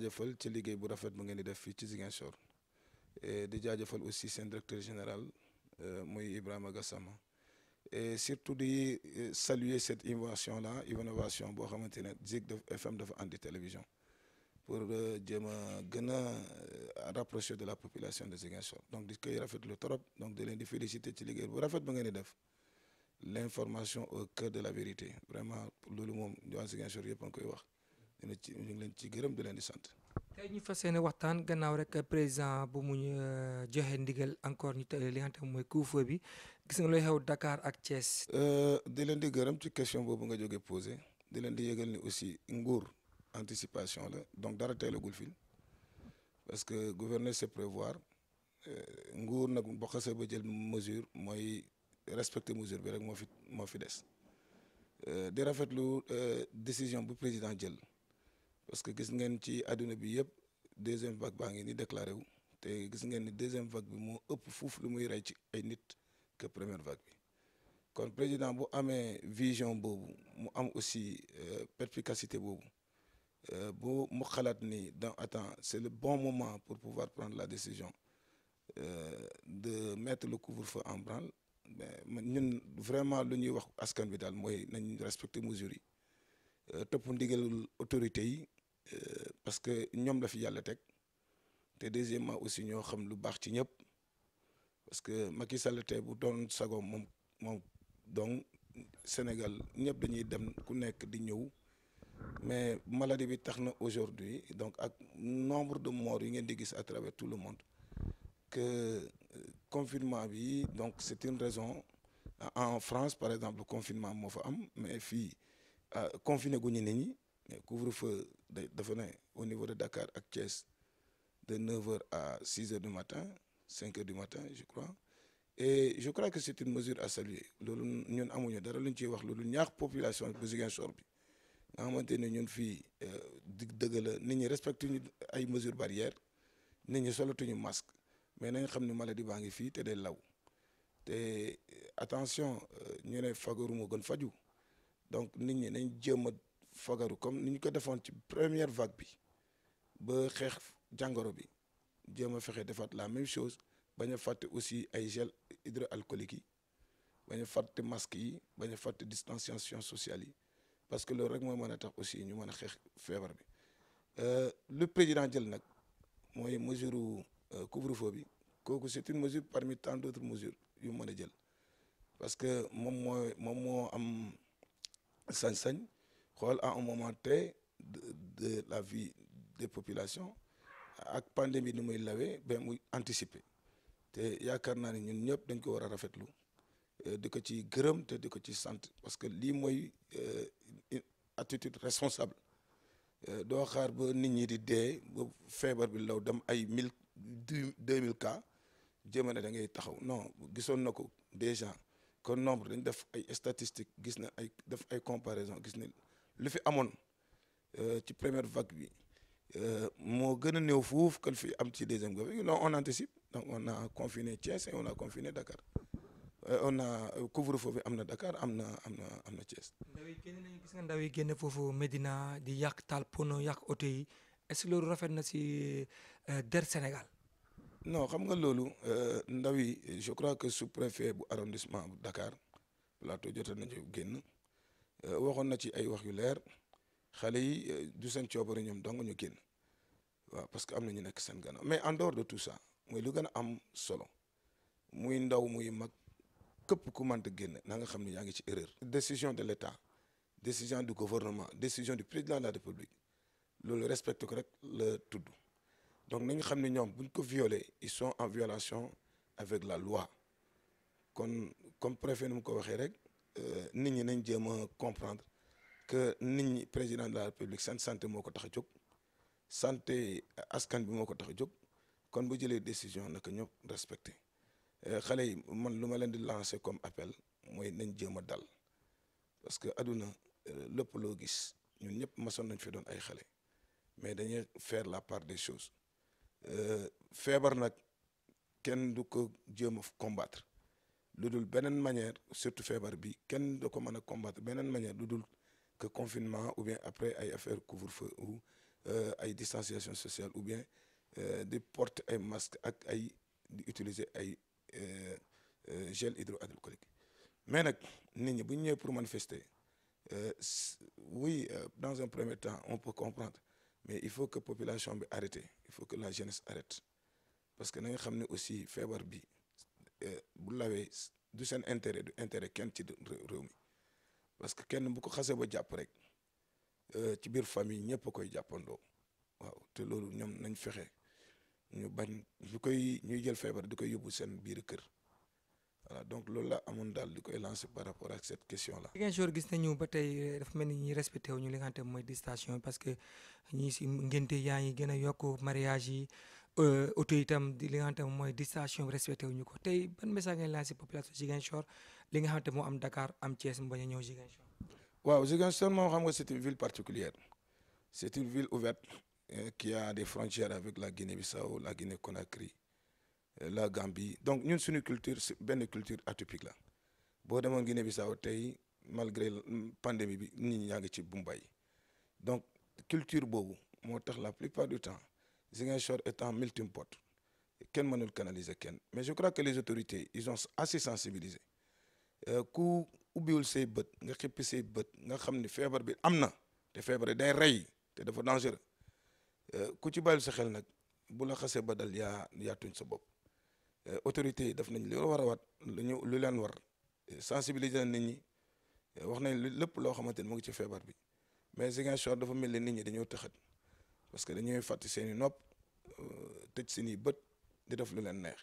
jaajëfal ci liggéey bu rafet bu ngeen di def fii ci Ziguinchor et di jaajëfal aussi seen directeur général muy Ibrahima Gassama et surtout di saluer cette innovation là innovation boo xamante ne Zik FM dafa andi télévision pour jéem a gën a rapprocher de la population de Ziguinchor donc di koy rafetlu trop donc di leen di féliciter ci liggéey bu rafet ba ngeen di def l'information au cœur de la vérité vraiment loolu moom waa Ziguinchor yëpp a ngi koy wax dina ci ñu ngi leen ci gërëm di leen di sant. tey ñu fas yéene waxtaan gannaaw rek président bu mu joxe ndigal encore ñu tëjee li nga xam ne mooy couvre-feu bi gis nga looy xew Dakar ak Thiès. di leen di gërëm ci question boobu nga jógee posé di leen di yëgal ni aussi nguur anticipation la donc dara teelagul fi parce que gouverner c'est prévoir nguur nag boo xasee ba jël mesure mooy respecter mesure bi rek moo fi moo fi des di rafetlu décision bu président jël. parce que gis ngeen ci àdduna bi yëpp deuxième vague baa ngi ni déclaré wu te gis ngeen ni deuxième vague bi moo ëpp fuuf lu muy rey ci ay nit que première vague bi kon président bu amee vision boobu mu am aussi perspicacité boobu bu mu xalaat ni dans attends c'est le bon moment pour pouvoir prendre la décision de mettre le couvre-feu en branle mais ñun vraiment lu ñuy wax askan bi daal mooy nañ respecter mesures yi topp ndigalul autorités yi parce que ñoom la fi yàlla teg te deuxièmement aussi ñoo xam lu baax ci ñëpp parce que Macky Sall tey bu doon sago moom moom donc Sénégal ñëpp dañuy dem ku nekk di ñëw mais maladie bi tax na aujourd'hui donc ak nombre de morts yi ngeen di gis à travers tout le monde que confinement bi donc c'est une raison en France par exemple confinement moo fa am mais fii confiné gu ñu nit ñi mais couvre-feu dafa ne au niveau de Dakar ak Thiès de 9h à 6h du matin 5h du matin je crois et je crois que c'est une mesure à saluer loolu ñun amuñu dara lu ñu ciy wax loolu ñaax population bu Ziguinchor bi nga xamante ne ñun fii dig dëgg la nit ñi respecté ñu ay mesures barrières nit ñi solatuñu masque mais nañ xam ne maladie baa ngi fii te day law te attention ñu ne fagaru moo gën faju donc nit ñi nañ jéem a fagaru comme ni ñu ko defoon ci première vague bi ba xeex jàngoro bi jéem a fexe defaat la même chose bañ a fàtte aussi ay gel hydroalcoolique yi bañ a fàtte masque yi bañ a fàtte distanciation sociale yi parce que loolu rek mooy mën a tax aussi ñu mën a xeex feebar bi lu président jël nag mooy mesure couvre-feu bi kooku c'est une mesure parmi tant d'autres mesures yu mën a jël parce que moom mooy moom moo am sañ-sañ xool à un moment T de de la vie des populations ak pandémie ni muy lawee ba muy anticiper te yaakaar naa ne ñun ñëpp dañ ko war a rafetlu di ko ci gërëm te di ko ci sant parce que lii mooy attitude responsable doo xaar ba nit ñi di dee ba feebar bi law dem ay mille deux mille cas jéem a ne da ngay taxaw non gisoon na ko déjà kon nombre dañ def ay statistiques gis na ay def ay comparaison gis ne lu fi amoon ci première vague bi moo gën a néew fuuf que fi am ci deuxième vague non on anticipe donc on a confiné Thiès et on a confiné Dakar on a couvre-feu bi am na Dakar am na am na am na Thiès. ndaw yi génn nañu gis nga ndaw yi génn foofu Medina di yàq taal pono yàq oto yi est-ce que loolu rafet na si der Sénégal. non xam nga loolu ndaw yi je crois que sous-préfet bu arrondissement bu Dakar plateau jotoon nañu génn waxoon na ci ay wax yu leer xale yi du seen coobare ñoom dong ñu génn waaw parce que am na ñu nekk seen gannaaw mais en dehors de tout ça mooy lu gën a am solo muy ndaw muy mag képp ku mënta génn na nga xam ne yaa ngi ci erreur. décision de l'État décision du gouvernement décision du président de la République loolu respecté ko rek la tudd. donc nañu xam ne ñoom buñ ko violer ils sont en violation avec la loi kon comme préfet nu mu ko waxee rek nit ñi nañ jéem a comprendre que nit ñi président de la république seen santé moo ko tax a jóg santé askan bi moo ko tax a jóg kon bu jëlee décision naka ñëpp respecté xale yi man lu ma leen di lancer comme appel mooy nañ jéem a dal parce que aduna lépp loo gis ñun ñëpp masoon nañ fi doon ay xale mais dañuy faire la part des choses feebar nag kenn du ko jéem a combattre lu dul beneen manière surtout feebar bi kenn du ko mën a combattre beneen manière lu dul que confinement ou bien après ay affaire couvre-feu ou ay distanciation sociale ou bien di porter ay masque ak ay di utiliser ay gel hydroalcoolique mais nag nit ñi bu ñu ñëwee pour manifester oui dans un premier temps on peut comprendre mais il faut que population bi arrêté il faut que la jeunesse arrête parce que na nga xam ne aussi feebar bi bu lawee du seen intérêt du intérêt kenn ci réew mi parce que kenn bu ko xasee ba jàpp rek ci biir famille ñëpp a koy jàppandoo waaw te loolu ñoom nañ fexe ñu bañ ñu koy ñuy jël feebar di koy yóbbu seen biir kër voilà donc loolu la amoon daal di koy lancer par rapport ak cette question là. Ziguinchor gis nañu ba tey dafa mel ni ñi respecté wu ñu li nga xamante mooy distanciation parce que ñii si ngénte yaa ngi gën a yokk mariage yi auto itam di li nga xamante mooy distanciation respecté wu ñu ko tey ban message ngay lancer population Ziguinchor li nga xamante moo am Dakar am Thiès mu bañ a ñëw Ziguinchor. waaw Ziguinchor moom xam nga c'est une ville particulière c'est une ville ouverte qui a des frontières avec la Guinée-Bissau la Guinée-Conakry la Gambie donc ñun suñu culture benn culture atypique la boo demoon Guinée-Bissau tey malgré pandémie bi nit ñi ñaa ngi ci Boumbaay donc culture boobu moo tax la plupart du temps Ziguinchor étant multipote kenn mënul canaliser kenn mais je crois que les autorités ils ont assez sensibilisé ku ubbiwul say bët nga xippi say bët nga xam ni feebar bi am na te feebar bi day rey te dafa dangereux ku ci bàyyil sa xel nag bu la xasee ba dal yaa yaa tuñ sa bopp autorités yi def nañ li war a wat lu ñu lu leen war sensibiliser nit ñi wax nañ lépp loo xamante ni mu ngi ci feebar bi mais Ziguinchor dafa mel ni nit ñi dañoo tëxat parce que dañuy fàtte seen i nopp tëj seen i bët di def lu leen neex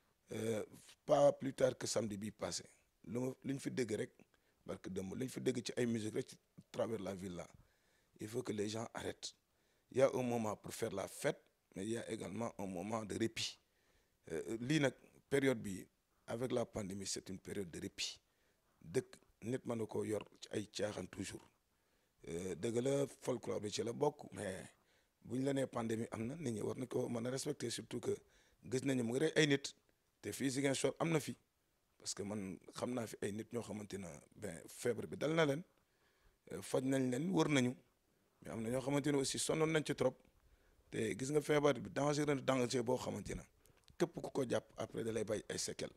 pas plus tard que samedi bii passé lu ma lu ñu fi dégg rek barke dëmb lu ñu fi dégg ci ay musique rek ci travers la ville là il faut que les gens arrêtent il y a un moment pour faire la fête mais il y a également un moment de répit lii nag période bi avec la pandémie c'est une période de répit dëkk nit mën na koo yor ci ay caaxaan toujours dëgg la folklore bi ci la bokk mais bu ñu la nee pandémie am na nit ñi war na ko mën a respecter surtout que gis nañu mu ngi rey ay nit te fii Ziguinchor am na fi parce que man xam naa fi ay nit ñoo xamante ne ben feebar bi dal na leen faj nañ leen wër nañu mais am na ñoo xamante ne aussi sonnoon nañ ci trop te gis nga feebar bi danger danger boo xamante ne képp ku ko jàpp après da lay bay ay séquelles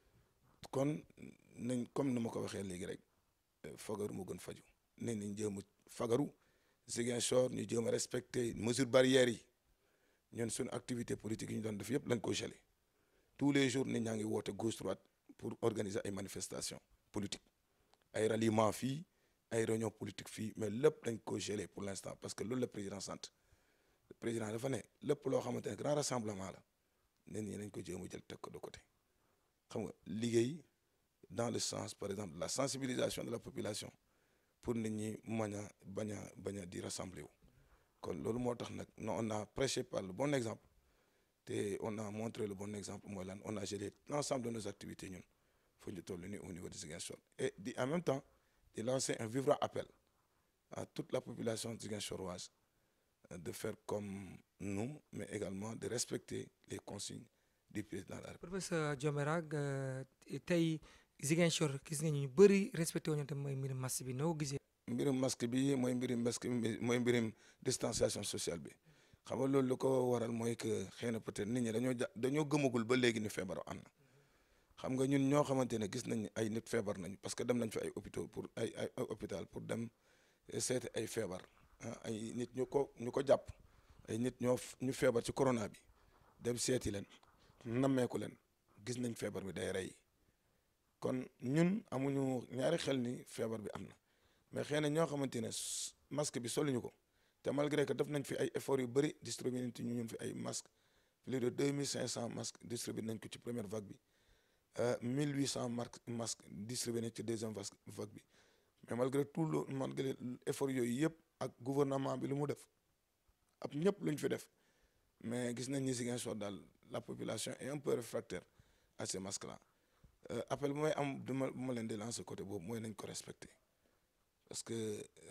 kon nañ comme ni ma ko waxee léegi rek fagaru mu gën faju ne nañ jéem a fagaru Ziguinchor ñu jéem a respecter mesures barrières yi ñun suñu activité politique yi ñu doon def yëpp lañ ko gelé tous les jours nit ñaa ngi woote gauche droite pour organiser ay manifestations politiques ay ralliement fii ay réunion politique fii mais lépp dañ ko gelé pour l'instant parce que loolu la président sant le président dafa ne lépp loo xamante ne grand rassemblement la nit ñi nañ ko jéem a jël teg ko de côté xam nga liggéey dans le sens par exemple de la sensibilisation de la population pour nit ñi mën a bañ a bañ a di rassembler wu kon loolu moo tax nag non on a prêché par le bon exemple te on a montré le bon exemple mooy lan on a gelé l'ensemble de nos activités ñun fu ñu toll nii au niveau de Ziguinchor et di en même temps di lancer un vibrant appel à toute la population ziguinchoroise de faire comme nous mais également de respecter les consignes du président de la République. professeur Diomera tey Ziguinchor gis nga ñu bëri respecté wu ñu te mooy mbirum masque bi noo gisee. mbirum masque bi mooy mbirum masque bi mooy mbirum distanciation sociale bi xam nga loolu lu ko waral mooy que xëy na peut-être nit ñi dañoo ja dañoo gëmagul ba léegi ni feebar am na xam nga ñun ñoo xamante ne gis nañ ay nit feebar nañ parce que dem nañ fi ay hôpitaux pour ay ay hôpital pour dem seeti ay feebar ay nit ñu ko ñu ko jàpp ay nit ñoo ñu feebar ci corona bi dem seeti leen nammeeku leen gis nañ feebar bi day rey kon ñun amuñu ñaari xel ni feebar bi am na mais xëy na ñoo xamante ne masque bi soluñu ko te malgré que def nañ fi ay efforts yu bëri distribué nañ ci ñun fi ay masques plus de deux mille cinq cent masques distribué nañ ko ci première vague bi mille huit cent masques distribué nañ ci deuxième vague bi mais malgré tout le malgré effort yooyu yëpp ak gouvernement bi lu mu def ab ñëpp lu ñu fi def mais gis nañ ni Ziguinchor daal la population est un peu réfractaire à ces masques là appel bu may am du ma bu ma leen di lancer côté boobu mooy nañ ko respecter parce que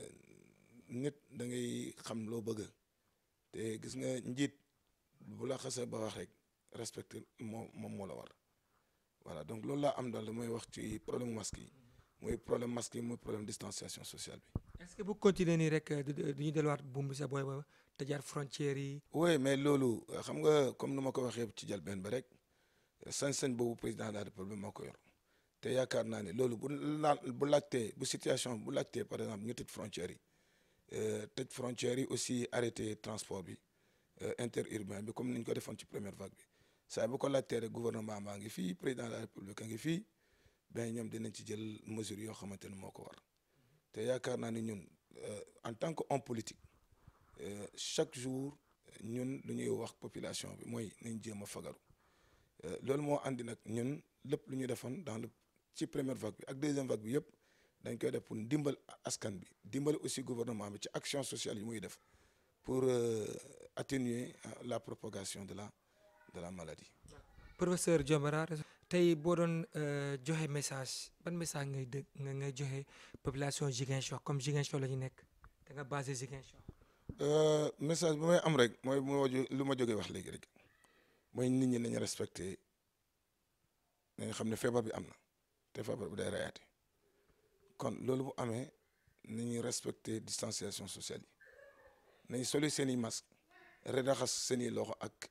nit da ngay xam loo bëgg te gis nga njiit bu la xasee ba wax rek respecter moo moom moo la war voilà donc loolu laa am daal damay wax ci problème masque yi muy problème masque yi muy problème distanciation sociale bi. est-ce que bu continuer nii rek du ñu delluwaat buum bi sa booy ba tëjaat frontières yi. oui mais loolu xam nga comme nu ma ko waxee ci njëlbéen ba rek sañ-sañ boobu président de la république moo ko yor te yaakaar naa ne loolu bu laal bu laajtee bu situation bu laajtee par exemple ñu tëj frontières yi tëj frontières yi aussi arrêté transport bi interurbain bi comme ni ñu ko defoon ci première vague bi saa bu ko laajtee rek gouvernement baa ngi fii président de la république a ngi fii ben ñoom dinañ ci jël mesures yoo xamante ne moo ko war te yaakaar naa ni ñun en tant que homme politique chaque jour ñun lu ñuy wax population bi mooy nañ jéem a fagaru loolu moo andi nag ñun lépp lu ñu defoon dans le ci première vague bi ak deuxième vague bi yëpp dañ koy def pour dimbal askan bi dimbal aussi gouvernement bi ci action sociale yi muy def pour atténuer la propagation de la de la maladie. professeur Dioumbara tey boo doon joxe message ban message ngay dégg nga ngay joxe population Ziguinchor comme Ziguinchor la ñu nekk da nga basé Ziguinchor. message bi may am rek mooy lu ma jógee wax léegi rek mooy nit ñi nañu respecté nañu xam ne feebar bi am na te feebar bi day reyaate kon loolu bu amee nañu respecté distanciation sociale yi nañ soli seen i masque redaxas seen i loxo ak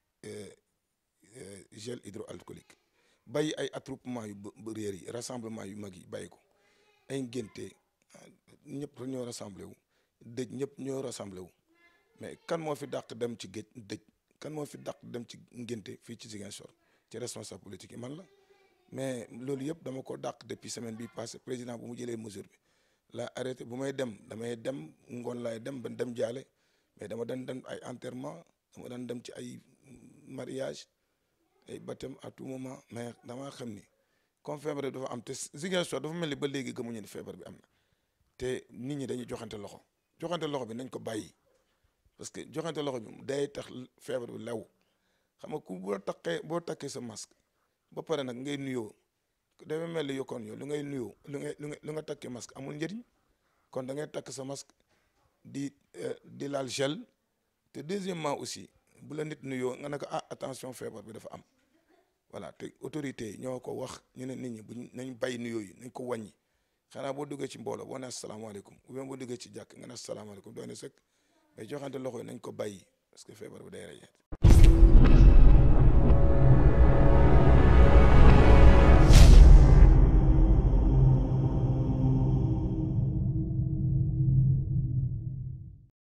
gel hydroalcoolique bàyyi ay attroupement yu réer yi rassemblement yu mag yi bàyyi ko ay ngénte ñëpp ñoo rassemblé wu dëj ñëpp ñoo rassemblé wu mais kan moo fi dàq dem ci géej dëj kan moo fi dàq dem ci ngénte fii ci Ziguinchor ci responsable politique yi man la mais loolu yëpp dama ko dàq depuis semaine bi passé président bu mu jëlee mesure bi la arrêté bu may dem damay dem ngoon laay dem ba dem jaale mais dama dan dem ay enterrement dama daan dem ci ay mariage ay baptême à tout moment mais damaa xam ni comme feebar bi dafa am te Ziguinchor dafa mel ni ba léegi gëmuñu ni feebar bi am na te nit ñi dañuy joxante loxo joxante loxo bi nañ ko bàyyi parce que joxante loxo bi day tax feebar bi law xam nga ku boo takkee boo takkee sa masque ba pare nag ngay nuyoo dafa mel ni yokkoon yow lu ngay nuyoo lu ngay lu nga lu nga takkee masque amul njëriñ kon da ngay takk sa masque di di laal gel te deuxièmement aussi bu la nit nuyoo nga ne ko ah attention feebar bi dafa am voilà te autorité yi ñoo ko wax ñu ne nit ñi buñ nañ bàyyi nuyoo yi nañ ko wàññi xanaa boo duggee ci mbooloo boo ne asalaamaaleykum ou bien boo duggee ci jàkk nga ne asalaamaaleykum doy na sëkk mais joxante loxo yi nañ ko bàyyi parce que feebar bi day rey